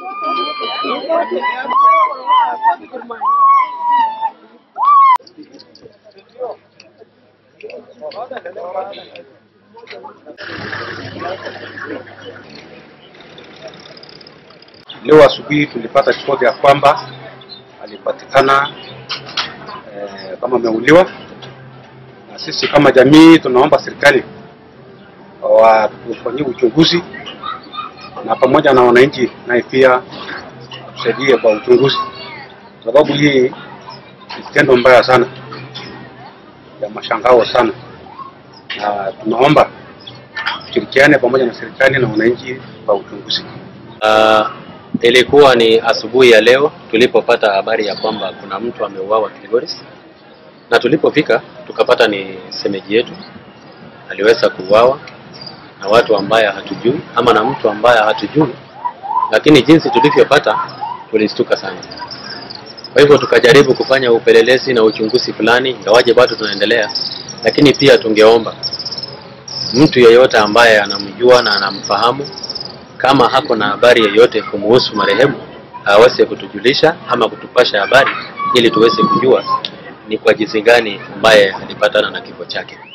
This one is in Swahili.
Leo asubuhi tulipata ripoti ya kwamba alipatikana eh, kama ameuliwa, na sisi kama jamii tunaomba serikali watufanyie uchunguzi na pamoja na wananchi naye pia tusaidie kwa uchunguzi, sababu hii ni kitendo mbaya sana ya mashangao sana, na tunaomba tushirikiane pamoja na serikali na wananchi kwa uchunguzi. Uh, ilikuwa ni asubuhi ya leo tulipopata habari ya kwamba kuna mtu ameuawa Kilgoris, na tulipofika tukapata ni semeji yetu aliweza kuuawa na watu ambaye hatujui ama na mtu ambaye hatujui, lakini jinsi tulivyopata tulistuka sana. Kwa hivyo tukajaribu kufanya upelelezi na uchunguzi fulani, ingawaje bado tunaendelea, lakini pia tungeomba mtu yeyote ambaye anamjua na anamfahamu kama hako na habari yoyote kumuhusu marehemu aweze kutujulisha ama kutupasha habari ili tuweze kujua ni kwa jinsi gani ambaye alipatana na kifo chake.